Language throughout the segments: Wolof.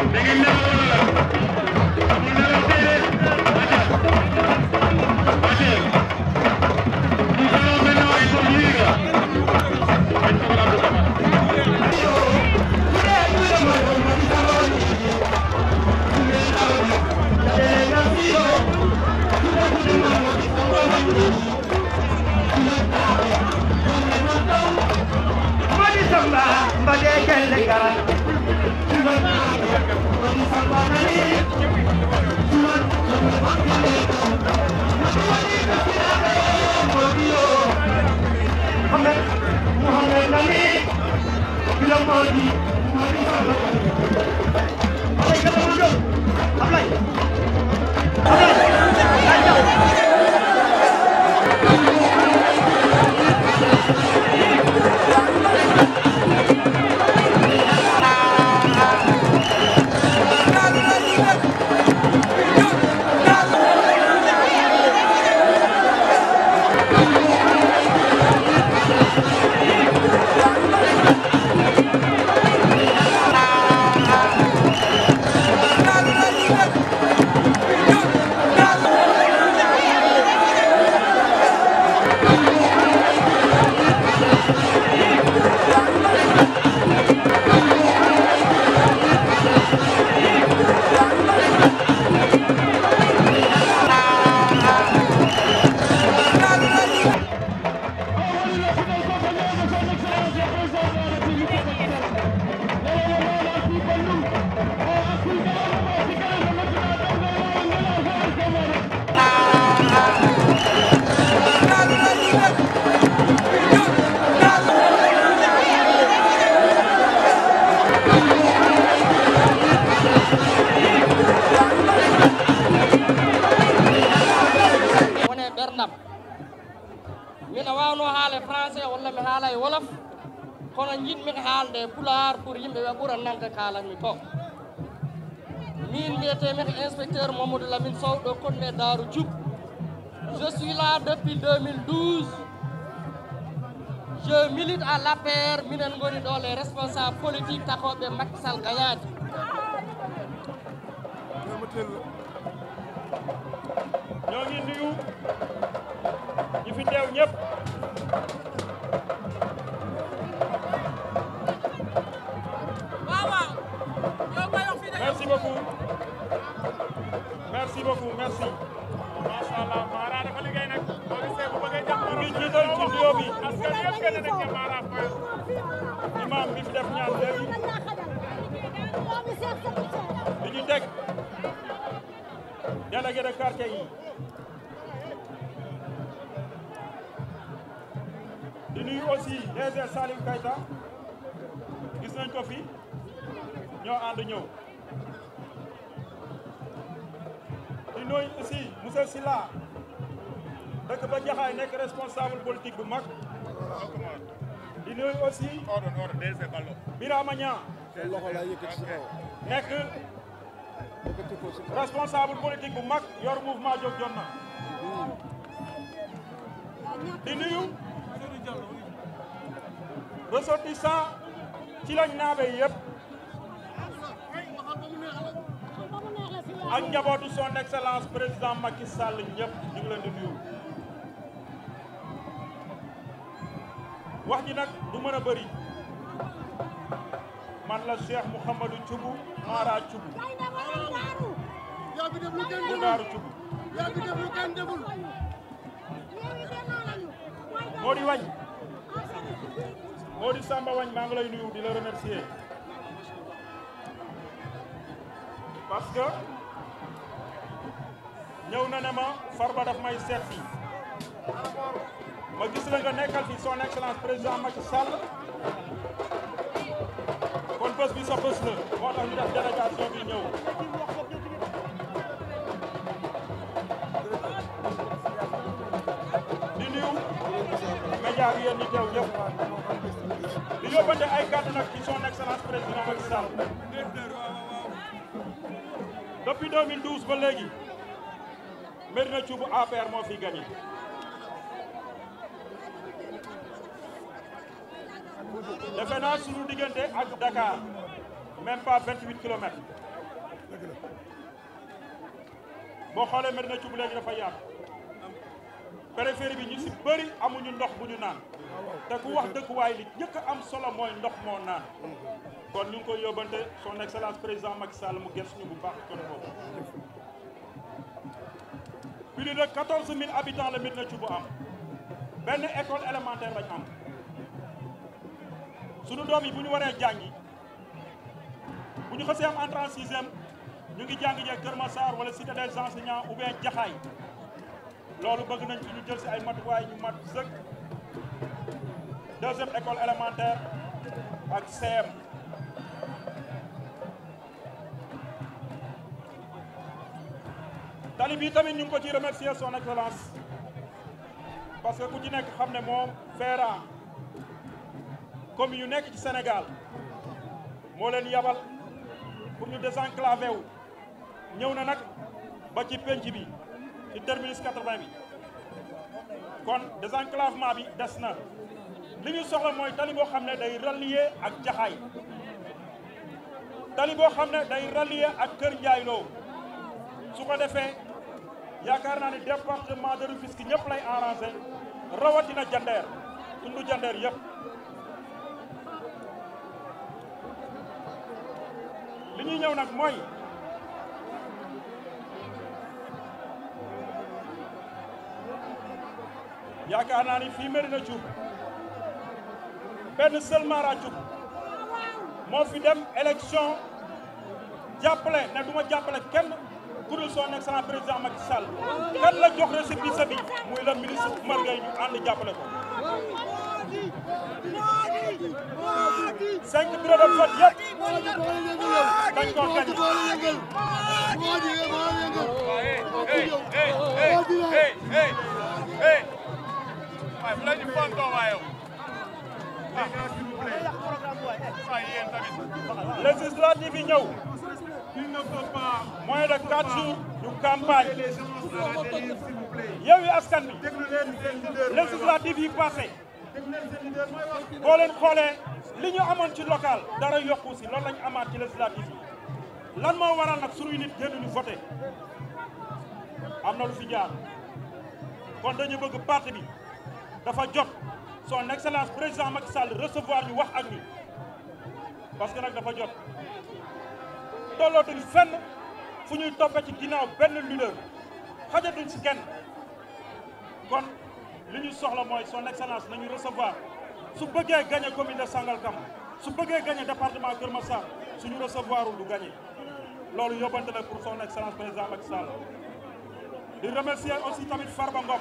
wone ɓerɗam mina wawno haale français walla mi haala e wolof kono jiɗmi haalde pulaar pour yimɓe ɓe ɓuura nande kalanmi to min mbiyetemi ko inspecteur mamadou lamine sow ɗo konmi e daaru dioub je suis là depuis 2012 je milite à l'APR minen goni ɗo les responsables politique takoɓe makkisal gagnade ñoo ngi nuyu ñi fi teew ñëpp merci beaucoup merci beaucoup merci macha allah Mara dafa liggéey nag boo gisee bu bëggee jàpp ñu ngi jiital ci nuyoo bi askan yëpp gën nañ ne Mara Fall imam bi fi def ñaan léegi di ñu teg délégué de quartier yi di nuyu aussi DG Salim Keita gis nañ ko fi ñoo ànd ñëw di nuyu aussi monsieur Silla dëkk ba Jaxaay nekk responsable politique bu mag di nuyu aussi Birama Niang nekk responsable politique bu mag yor mouvement jóg jot na di nuyu ressortissant ci lañ naabe yëpp ak njabootu son excellence président Macky Sall ñëpp ñu ngi leen di nuyu wax ji nag du mën a bëri man la Cheikh Mouhamadou Thioub Mara Thioub yaa fi def lu kenn bu deful Daaru Thioub yaa fi def lu kenn deful moo di wañ moo di Samba wañ maa ngi lay nuyu di la remercier parce que ñëw na ne ma Farba daf may seet si ma gis la nga nekkal fi son excellence président Macky Sall kon bés bi sa bés la moo tax ñu def délégation bi ñëw di nuyu média bi yéen ñi teew ñëpp di yóbbante ay kàddu nag ci son excellence président Macky Sall depuis 2012 ba léegi Médina Thioub APR moo fi gagné defe naa suñu diggante ak Dakar même pas 28 kilomètres boo xoolee Medina Thioub léegi dafa yaatu périphérie bi ñu si bëri amuñu ndox bu ñu naan te ku wax dëkkuwaay li njëkk a am solo mooy ndox moo naan kon ñu ngi koy yóbbante son excellence président Macky Sall mu gëstu ñu bu baax côté boobu plus de 14 000 habitants la Medina Thioub am benn école élémentaire lañ am sunu doom yi bu ñu waree jàngi bu ñu xasee am entrée en sixième ñu ngi jàng jee Kër Massar wala cité des enseignants ou bien Jaxaay loolu bëgg nañ ci ñu jël si ay matuwaay ñu mat sëkk deuxième école élémentaire ak CM tali bii tamit ñu ngi ko ci remercier son excellence parce que ku ci nekk xam ne moom FERA comme yu nekk ci Sénégal moo leen yabal pour ñu désenclavé wu ñëw na nag ba ci penc bi ci terminus 80 bi kon désenclavement bi des na li ñu soxla mooy tali boo xam ne day rallier ak jaxaay tali boo xam ne day rallier ak Kër Ndiaye Lo su ko defee yaakaar naa ni département de Rufisque ñëpp lay arrangé rawatina jandeer tundu jandeer yëpp li ñuy ñëw nag mooy yaakaar naa ni fii Medina Thioub benn seul Mara Thioub moo fi dem élection jàppale ne du ma jàppale kenn ku dul son excellent président Macky Sall kan la jox récépissé bi muy le ministre Oumar Gueye ñu ànd jàppale ko cinq bureau de vote yëpp dañ koo gañ waaye bu la ñu fontoo waaye waaye yéen tamit législative yi ñëw il ne faut pas moins de quatre jours ñu campagne les gens à la dérive s'il vous plaît Yewwi Askan Wi déglu leen seen leader législative yi passé déglu leen seen leader mooy wax boo leen xoolee li ñu amoon ci local dara yokku si loolu lañu amaat ci législative yi lan moo waral nag suñuy nit génn ñu voté am na lu fi jaar kon dañu bëgg parti bi dafa jot son excellence président Macky Sall recevoir ñu wax ak ñu parce que nag dafa jot tollootuñ fenn fu ñuy toppe ci ginnaaw benn leader xajatuñ si kenn kon li ñu soxla mooy son excellence nañu recevoir su bëggee gagné commune de Sangalkam su bëggee gagné département Kër Massar suñu recevoirul du gagné loolu yóbbante la pour son excellence président Macky Sall di remercier aussi tamit Farba Ngom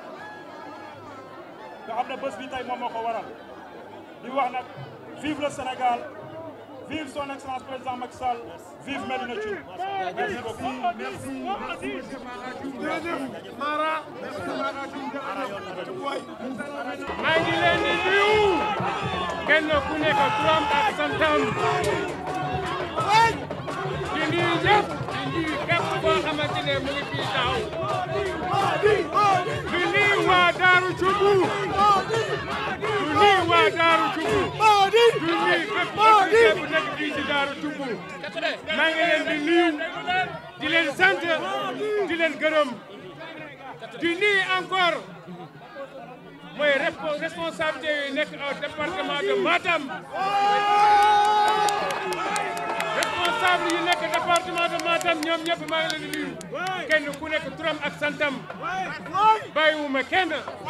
nga xam ne bés bi tey moom moo ko waral di wax nag vive le Sénégal vive son excellence président Macky Sall vive Medina Thioub merci beaucoup merci merci monsieur Mara Diouf Mara merci Mara Diouf maa ngi leen di nuyu kenn ku nekk turam ak santam di nuyu ñëpp di nuyu képp koo xamante ne mu ngi fii taxaw di nuyu waa Daaru Cubu di nuyu waa Daaru Cubu di nuyu képp autorité bu nekk fii ci Daaru Cubu maa ngi leen di nuyu di leen sant di leen gërëm di nuyu encore mooy respo- responsabilité yi nekk au département de Matam responsable yi nekk département de Matam ñoom ñëpp maa ngi leen di nuyu kenn ku nekk turam ak santam bàyyiwuma kenn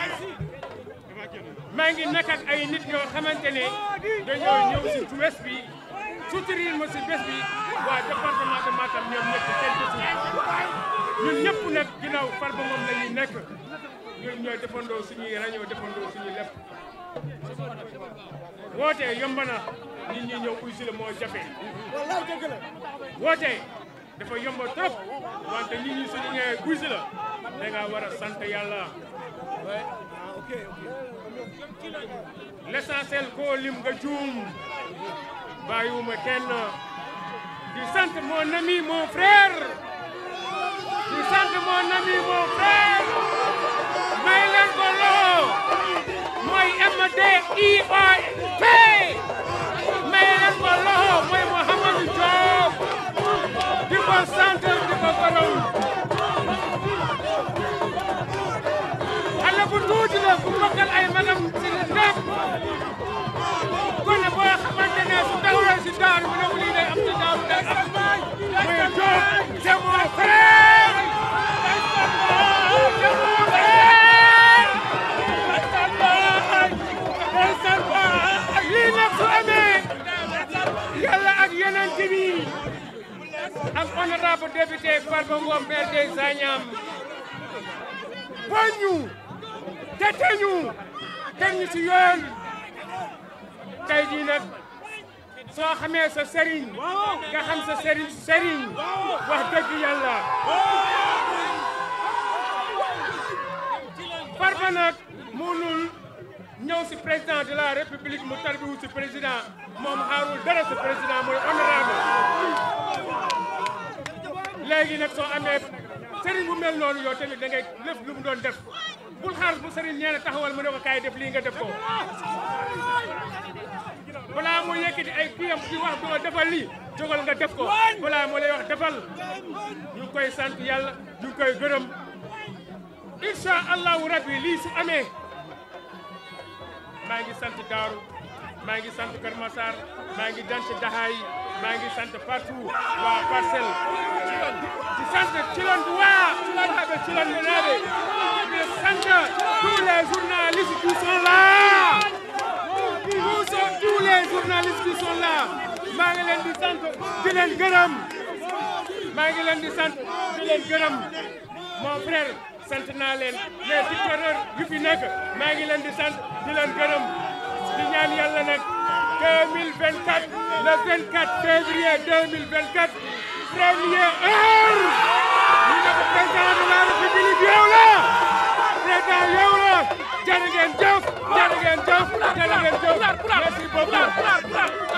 maa ngi nekk ak ay nit yoo xamante ne dañoo ñëw si bés bi soutenir ma si bés bi waa département de Matam ñoom ñëpp kenn desul ñun ñëpp nag ginnaaw Farba Ngom la ñuy nekk ñun ñooy defandoo suñuy rajo defandoo suñuy lépp woote yomb na nit ñi ñëw uy si la moo jafe woote dafa yomb trop wante nit ñi suñu ñëwee uy si la da nga war a sant yàlla l'essentiel koo lim nga juum bàyyiwuma kenn di sant mon ami mon frère di sant mon ami mon frère may leen ko loo mooy MDIOP may leen ko loo mooy Mouhamadou Diop di ko si daaru mu ne ko lii day am si daaru day am muy Diop c'est mon frère c'est mon frère lii nag su amee yàlla ak yeneen bi ak honorable député Farba Ngom maire des Agnam boo ñu tete ñu teg ñu ci yoon tey jii nag soo xamee sa sëriñ nga xam sa sëriñ sëriñ wax dëgg yàlla Farba nag mënul ñëw si président de la république mu tarbiwu si président moom xaarul dara si président mooy honorable léegi nag soo amee sëriñ bu mel noonu yow tamit da ngay lépp lu mu doon def bul xaar bu sëriñ nee na taxawal mu ne ko kaay def lii nga def ko balaa moo yëkkati ay kiyam di wax du ko defal lii jógal nga def ko balaa moo lay wax defal ñu ngi koy sant yàlla ñu ngi koy gërëm incha allahu rabbi lii su amee maa ngi sant Daaru maa ngi sant Kër Massar maa ngi sant Daxaay maa ngi sant partout waa Parcelles di sant Cilon du waa Cilon habe Cilon du naabe di sant tous les journalistes qui sont là tous tous les journalistes qui sont là maa ngi leen di sant di leen gërëm maa ngi leen di sant di leen gërëm mon frère sant naa leen les dictateurs yu fi nekk maa ngi leen di sant di leen gërëm di ñaan yàlla nag 2024 le 24 février 2024 première heure ñu ne ko président de la république yow la président yow la jërë ngeen jëf jërë ngeen jëf jërë ngeen jëf merci beaucoup